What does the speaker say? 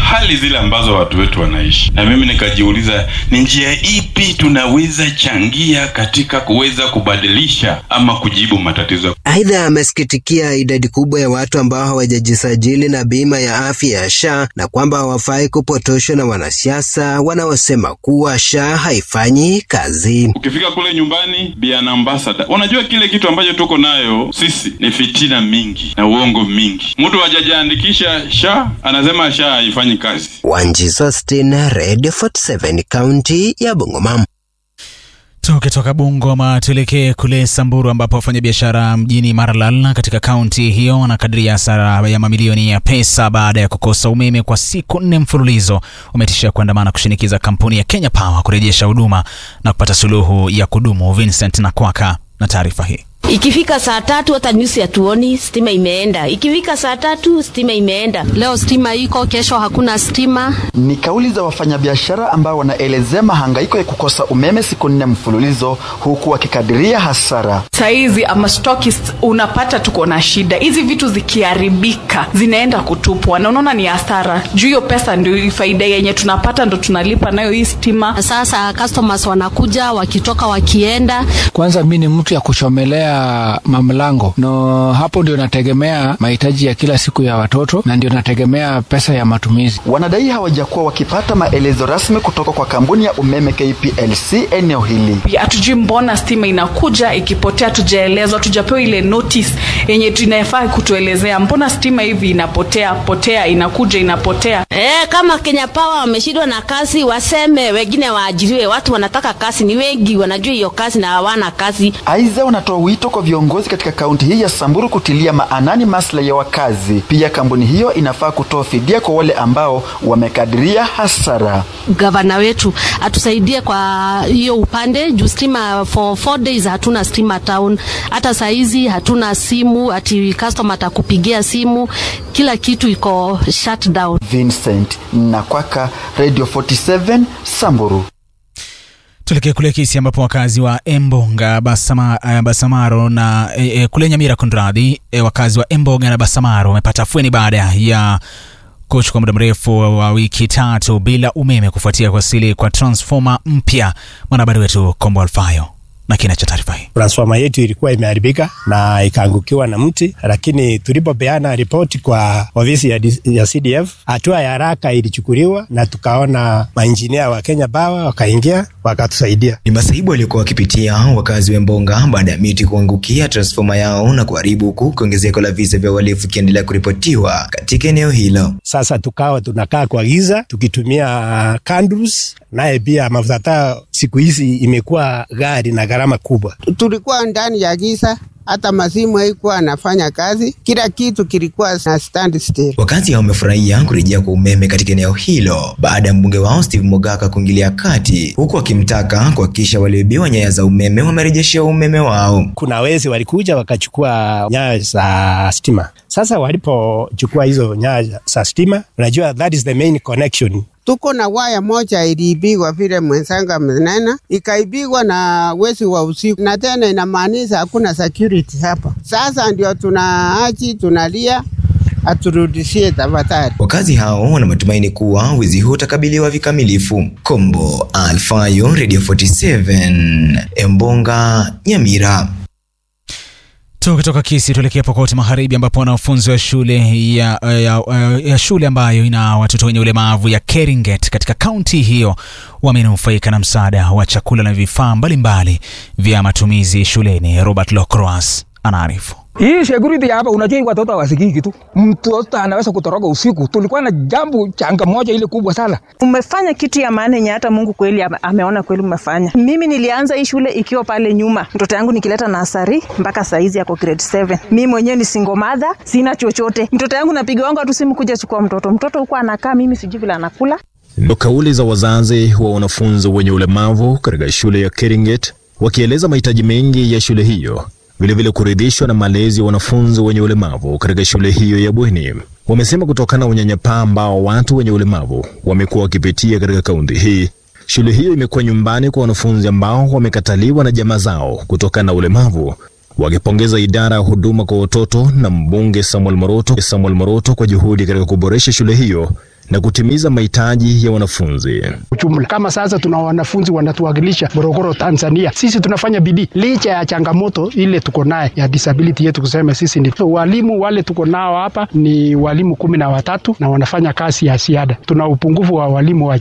hali zile ambazo watu wetu wanaishi, na mimi nikajiuliza ni njia ipi tunaweza changia katika kuweza kubadilisha ama kujibu matatizo. Aidha, amesikitikia idadi kubwa ya watu ambao hawajajisajili na bima ya afya ya SHA na kwamba hawafai kupotoshwa na wanasiasa wanaosema kuwa SHA haifanyi kazi. Ukifika kule nyumbani, be an ambassador. Unajua kile kitu ambacho tuko nayo sisi ni fitina mingi na uongo mingi. Mtu hajajiandikisha SHA anasema SHA haifanyi kazi. Wanji Sostin, Radio 47, kaunti ya Bungoma. Tukitoka Bungoma tuelekee kule Samburu ambapo wafanyabiashara mjini Maralal katika kaunti hiyo wanakadiria hasara ya mamilioni ya pesa baada ya kukosa umeme kwa siku nne mfululizo. Wametishia kuandamana kushinikiza kampuni ya Kenya Power kurejesha huduma na kupata suluhu ya kudumu. Vincent Nakwaka na taarifa hii. Ikifika saa tatu hata nyusi hatuoni, stima imeenda. Ikifika saa tatu stima imeenda. Leo stima iko, kesho hakuna stima. Ni kauli za wafanyabiashara ambao wanaelezea mahangaiko ya kukosa umeme siku nne mfululizo, huku wakikadiria hasara. Saizi ama stockist, unapata tuko na shida, hizi vitu zikiharibika zinaenda kutupwa, na unaona ni hasara juu hiyo pesa ndio faida yenye tunapata, ndo tunalipa nayo hii stima. Sasa customers wanakuja wakitoka, wakienda. Kwanza mi ni mtu ya kuchomelea mamlango no, hapo ndio nategemea mahitaji ya kila siku ya watoto na ndio nategemea pesa ya matumizi. Wanadai hawajakuwa wakipata maelezo rasmi kutoka kwa kampuni ya umeme KPLC eneo hili. Hatujui mbona stima inakuja ikipotea, tujaelezwa, tujapewa ile notice yenye tunafaa kutuelezea mbona stima hivi inapotea potea, inakuja inapotea. E, kama Kenya Power wameshindwa na kazi, waseme wengine waajiriwe. Watu wanataka kazi, ni wengi wanajua hiyo kazi na hawana kazi. Aidha, wanatoa wito kwa viongozi katika kaunti hii ya Samburu kutilia maanani maslahi ya wakazi. Pia kampuni hiyo inafaa kutoa fidia kwa wale ambao wamekadiria hasara. Gavana wetu atusaidie kwa hiyo upande juu stima for four days hatuna stima town. Hata saa hizi hatuna simu, ati customer atakupigia simu, kila kitu iko shut down. Vincent Nakwaka, Radio 47 Samburu. Tuelekee kule Kisii ambapo wakazi wa Embonga Basama, uh, Basamaro na e, e, kule Nyamira kunradhi, e, wakazi wa Embonga na Basamaro wamepata afueni baada ya kuchukua muda mrefu wa wiki tatu bila umeme kufuatia kuwasili kwa transformer mpya. Mwanahabari wetu Kombo Alfayo na kina cha taarifa hii. Transforma yetu ilikuwa imeharibika na ikaangukiwa na mti, lakini tulipopeana ripoti kwa ofisi ya, ya CDF hatua ya haraka ilichukuliwa na tukaona mainjinia wa Kenya Power wakaingia wakatusaidia. Ni masaibu waliokuwa wakipitia wakazi wa Mbonga baada ya miti kuangukia transforma yao na kuharibu, huku kuongezeko la visa vya uhalifu ikiendelea kuripotiwa katika eneo hilo. Sasa tukawa tunakaa kwa giza tukitumia candles, naye pia mafuta taa siku hizi imekuwa gari na gharama kubwa. Tulikuwa ndani ya giza, hata masimu haikuwa anafanya kazi, kila kitu kilikuwa na stand still. Wakazi hao wamefurahia kurejea kwa umeme katika eneo hilo baada ya mbunge wao Steve Mogaka kuingilia kati, huku akimtaka kuhakikisha walioibiwa nyaya za umeme wamerejeshewa umeme wao. Kuna wezi walikuja wakachukua nyaya za stima. Sasa walipochukua hizo nyaya za stima, unajua that is the main connection tuko na waya moja iliibigwa vile mwenzangu amenena, ikaibigwa na wezi wa usiku, na tena inamaanisha hakuna security hapa. Sasa ndio tunaachi tunalia aturudishie tafadhali. Wakazi hao wana matumaini kuwa wizi huu utakabiliwa vikamilifu. Kombo Alfayo, Radio 47, Embonga, Nyamira. Tukitoka Kisii tuelekea Pokoti Magharibi ambapo wanafunzi wa shule ya, ya, ya shule ambayo ina watoto wenye ulemavu ya Keringet katika kaunti hiyo wamenufaika na msaada wa chakula na vifaa mbalimbali vya matumizi shuleni. Robert Locroas anaarifu. Hii security hapa, unajua watoto hawasikii kitu. Mtoto anaweza kutoroka usiku. Tulikuwa na jambo changa moja ile kubwa sana. Umefanya kitu ya maana yenye hata Mungu kweli ameona kweli umefanya. Mimi nilianza hii shule ikiwa pale nyuma, mtoto yangu nikileta nasari mpaka saizi yako grade 7. Mimi mwenyewe ni single mother, sina chochote. Mtoto yangu napiga wangu tu simu kuja chukua mtoto. Mtoto huko anakaa, mimi sijui vile anakula. Ndo kauli za wazazi wa wanafunzi wenye ulemavu katika shule ya Keringet wakieleza mahitaji mengi ya shule hiyo vilevile kuridhishwa na malezi ya wanafunzi wenye ulemavu katika shule hiyo ya bweni. Wamesema kutokana na unyanyapaa ambao watu wenye ulemavu wamekuwa wakipitia katika kaunti hii, shule hiyo imekuwa nyumbani kwa wanafunzi ambao wamekataliwa na jamaa zao kutokana na ulemavu, wakipongeza idara ya huduma kwa watoto na mbunge Samuel Moroto, Samuel Moroto kwa juhudi katika kuboresha shule hiyo na kutimiza mahitaji ya wanafunzi. Jumla kama sasa tuna wanafunzi wanatuwakilisha Morogoro, Tanzania. Sisi tunafanya bidii licha ya changamoto ile tuko naye ya disability yetu, kusema sisi ni so, walimu wale tuko nao hapa ni walimu kumi na watatu na wanafanya kazi ya ziada. Tuna upungufu wa walimu wa